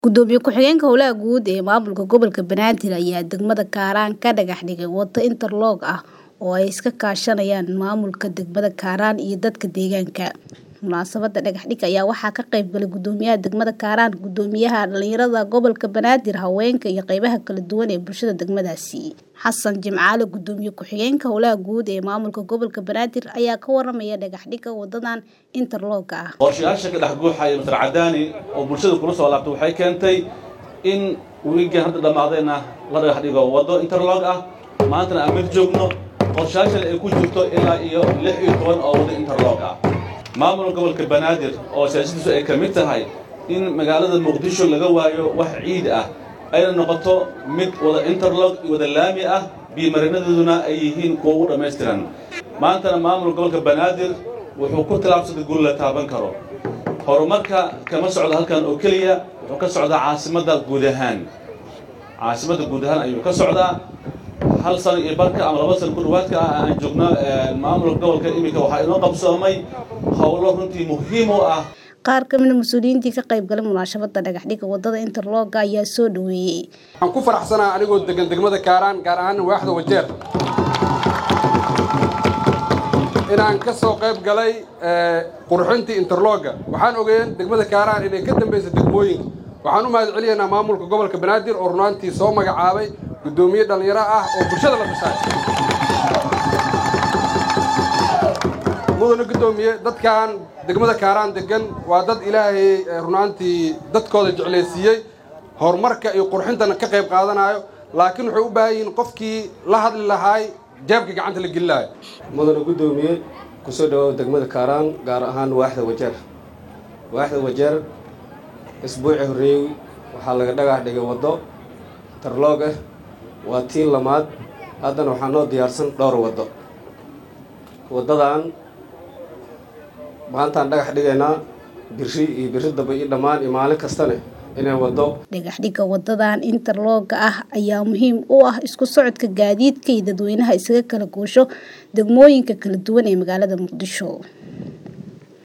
Gudoomiye ku-xigeenka Howlaha Guud ee Maamulka Gobolka Banaadir ayaa degmada Kaaraan ka dhagax dhigay waddo interlock ah oo ay iska kaashanayaan maamulka degmada Kaaraan iyo dadka deegaanka. Munaasabadda dhagax dhigga ayaa waxaa ka qayb galay Gudoomiyaha degmada Kaaraan, Gudoomiyaha Dhalinyarada Gobolka Banaadir, haweenka iyo qaybaha kala duwan ee bulshada degmadaasi. Xasan Jimcaale, Gudoomiye ku-xigeenka Howlaha Guud ee Maamulka Gobolka Banaadir ayaa ka waramaya dhagax dhigga waddadan interlock ah. qorshayaasha ka dhex guuxaya Mr. Cadaani oo bulshada kula soo laabtay waxay keentay in wiigan hadda dhammaadayna la dhagax dhigo waddo interlock ah maantana aan mid joogno qorshayaashan ay ku jirto ilaa iyo lix iyo toban oo waddo interlock ah maamulka gobolka banaadir oo siyaasadiisu ay ka mid tahay in magaalada muqdisho laga waayo wax ciid ah ayna noqoto mid wada interlock iyo wada laami ah biyo-marinadooduna ay yihiin kuwa ugu dhammaystiran maantana maamulka gobolka banaadir wuxuu ku tilaabsaday guri la taaban karo horumarka kama socdo halkan oo keliya wuxuu ka socdaa caasimadda guud ahaan caasimadda guud ahaan ayuu ka socdaa hal sano iyo barka ama laba sano ku dhawaadka ah aan joogno maamulka gobolka iminka waxaa inoo qabsoomay howlo runtii muhiim u ah Qaar ka mid ah mas'uuliyiintii ka qayb galay munaasabadda dhagax dhigga waddada interlock ayaa soo dhaweeyay. waxaan ku faraxsanahay anigoo degan degmada kaaraan gaar ahaan waaxda wajeer inaan ka soo qayb galay qurxintii interlogga waxaan ogeeyeen degmada kaaraan inay ka dambaysa degmooyinka waxaan u mahad celinaynaa maamulka gobolka banaadir oo runaantii soo magacaabay guddoomiye dhallinyaro ah oo bulshada la dhisay mudane guddoomiye dadkan degmada kaaraan degan waa dad ilaahay runaantii dadkooda jeclaysiiyey horumarka iyo qurxintana ka qayb qaadanayo laakiin waxay u baahan yihiin qofkii la hadli lahaay jeebka gacanta la geli lahayo mudane guddoomiye kusoo dhawow degmada kaaraan gaar ahaan waaxda wajeer waaxda wajeer isbuuci horreeyey waxaa laga dhagax dhigay waddo tarloog ah waa tii lamaad haddana waxaa noo diyaarsan dhowr waddo waddadan maantaan dhagax dhigaynaa biri iyo biri dambe iyo dhammaan iyo maalin kastane inay waddo Dhagax dhigga waddadan interlock ah ayaa muhiim u ah isku socodka gaadiidka iyo dadweynaha isaga kala goosho degmooyinka kala duwan ee magaalada Muqdisho.